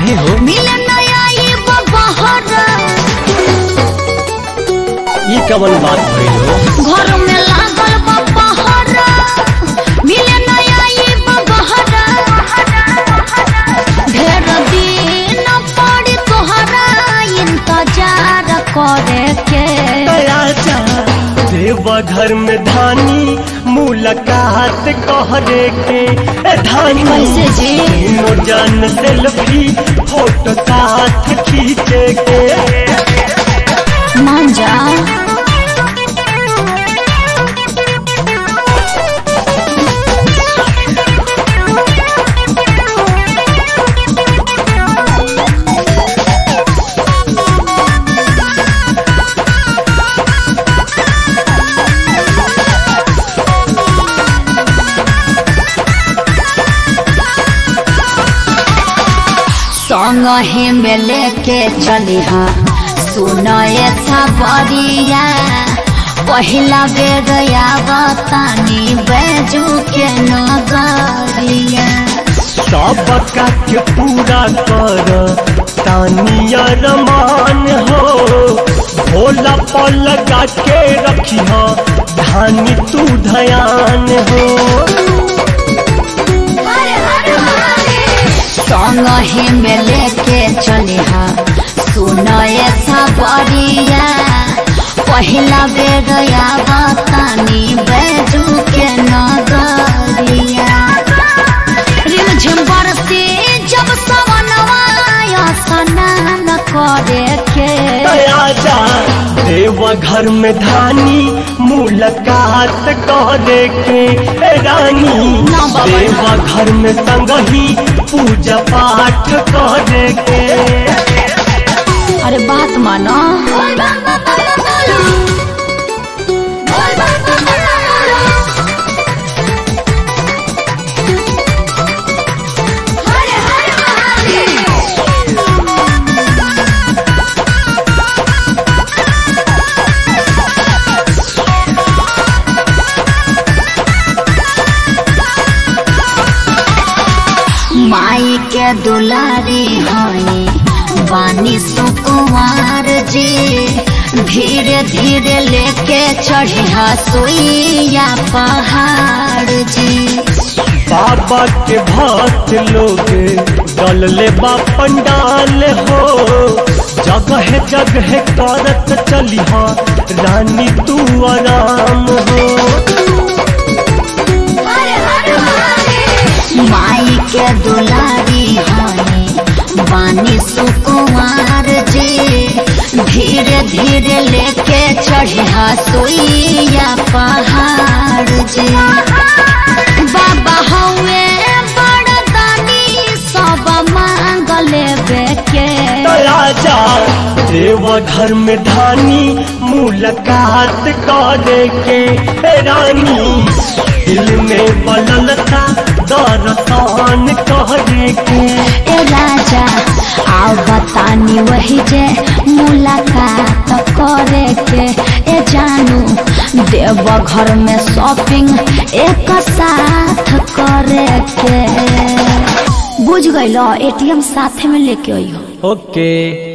काहे हो मिले नया ये बहरा ये कवन बात भइल हो घर में लागल बा पहरा मिले नया ये बहरा ढेर दिन पड़ी तोहरा इंतजार करे के राजा देव घर में धानी मुलाकात कहरे के ए धानी कैसे जी? तीनों जन सेल्फी फोटो साथ खींचे के मान जा संग ही में लेके चली हाँ सुनए सबरिया पहिला बेर आवतानी बैजू के नगरिया सबका के पूरा कर तानिया रमान हो भोला पर लगा के रखी हो धानी तू धयान हो संग ही में लेके चली हाँ सुनए सबरिया पहिला बेर आवतानी बैजू के नगरिया रिमझिम बरसे जब सवनवा स्नान करे के राजा देव घर में धानी मुलाकात करे के ए रानी ना बाबा। देव घर में संगही पूजा पाठ करे के अरे बात मानो माई के दुलारी हई बानी सुकुमार जी धीरे धीरे लेके चढ़िया सुइया पहाड़ जी बाबा के भक्त लोग डलले बा पंडाल हो जगह जगह करत चली रानी तू आराम हो माई के दुलारी हई बानी सुकुमार जी धीरे धीरे लेके चढ़िया सुइया पहाड़ जी बाबा हवे बड़ दानी सब मांग लेबे के राजा देव घर में धानी मुलाकात करे के ए रानी दिल में बललता दरसान करे के ए राजा आओ बतानी वही जे मुलाकात करे के ए जानू देव घर में शॉपिंग एक साथ करे के बुझ गइल एटीएम साथे में लेके अइहो ओके